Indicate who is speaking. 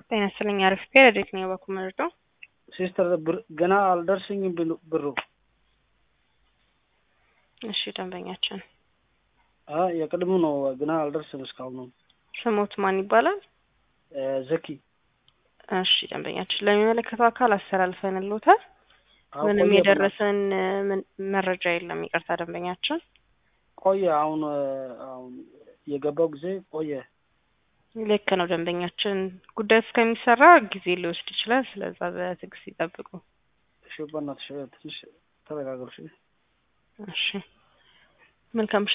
Speaker 1: ጤና ይስጥልኝ። አሪፍ ረዴት ነው የባኩ መርዶ
Speaker 2: ሲስተር ብር- ገና አልደርስኝም ብሉ- ብሩ
Speaker 1: እሺ ደንበኛችን
Speaker 2: አ የቅድሙ ነው ገና አልደርስም እስካሁን
Speaker 1: ስሞት ማን ይባላል?
Speaker 2: እ ዘኪ
Speaker 1: እሺ ደንበኛችን ለሚመለከተው አካል አስተላልፈንልዎታል።
Speaker 2: አዎ፣
Speaker 1: ምንም
Speaker 2: ቆየ
Speaker 1: የደረሰን እ፣ ምን- መረጃ የለም። ይቅርታ ደንበኛችን
Speaker 2: ቆየ አሁን እ፣ አሁን የገባው ጊዜ ቆየ
Speaker 1: ልክ ነው ደንበኛችን ጉዳዩ እስከሚሰራ ጊዜ ሊወስድ ይችላል። ስለዛ በትዕግስት ይጠብቁ።
Speaker 2: እሺ በእናትሽ ትንሽ ተረጋገሩ እሺ
Speaker 1: እሺ መልካም